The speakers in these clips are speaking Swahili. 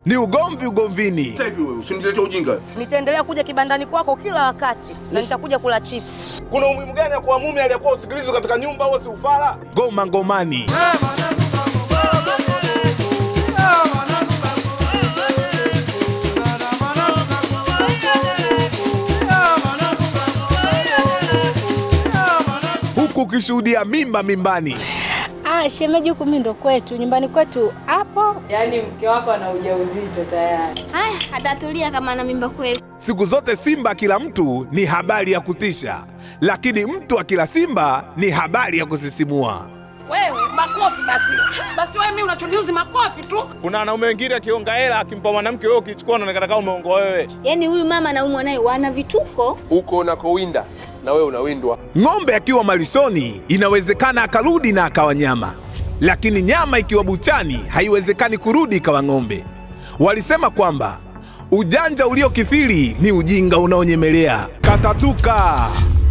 ni ugomvi ugomvini. Sasa hivi wewe usinilete ujinga. Nitaendelea kuja kibandani kwako kila wakati na nitakuja kula chips. Kuna umuhimu gani ya kuwa mume aliyekuwa usikilizwe katika nyumba au si ufala? Ngoma ngomani. Huku ukishuhudia mimba mimbani. Ah, shemeji huku mimi ndo kwetu, nyumbani kwetu hapo. Yaani mke wako ana ujauzito tayari. Haya, atatulia kama ana mimba kweli. Siku zote Simba kila mtu ni habari ya kutisha, lakini mtu akila Simba ni habari ya kusisimua. Wewe makofi basi. Basi wewe mimi unachoniuzi makofi tu. Kuna wanaume wengine akionga hela akimpa mwanamke wewe ukichukua unaonekana kama umeongoa wewe. Yaani huyu mama na huyu mwanae wana vituko. Huko unakowinda na wewe unawindwa. Ng'ombe akiwa malishoni inawezekana akarudi na akawa nyama, lakini nyama ikiwa buchani haiwezekani kurudi ikawa ng'ombe. Walisema kwamba ujanja uliokithiri ni ujinga unaonyemelea. Katatuka.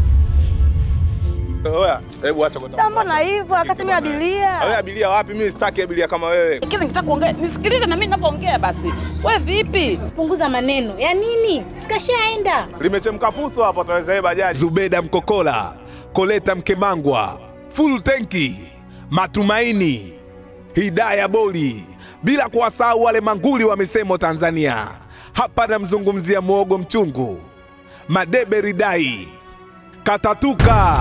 Oya, hebu acha kwa Sasa mbona hivyo wakati mimi abiria? Wewe abilia wapi? Mimi sitaki abilia kama wewe. Kile nikitaka kuongea, nisikilize na mimi ninapoongea basi. Wewe vipi? Punguza maneno ya nini? Sikashaenda. Limechemka fuso hapo ataweza yeye bajaji. Zubeda Mkokola, Koleta Mkemangwa, Full Tenki, Matumaini, Hidaya Boli, bila kuwasahau wale manguli wa misemo Tanzania. Hapa namzungumzia mwogo mchungu, Madebe Ridai, Katatuka.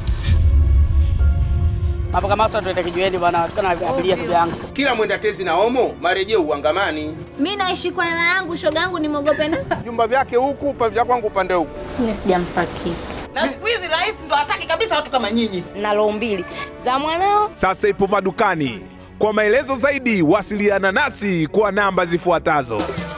Hapo kama sasa tuende kijiweni bwana, tukana abiria ndugu yangu. Kila mwenda tezi na omo marejeo uangamani. Mimi naishi kwa hela yangu, shoga yangu nimogope na. Vyumba vyake huku, pa vya kwangu upande huku. Mimi sijampa kitu. Na siku hizi rais ndo hataki kabisa watu kama nyinyi. Na roho mbili za mwanao Sasa ipo madukani. Kwa maelezo zaidi, wasiliana nasi kwa namba zifuatazo.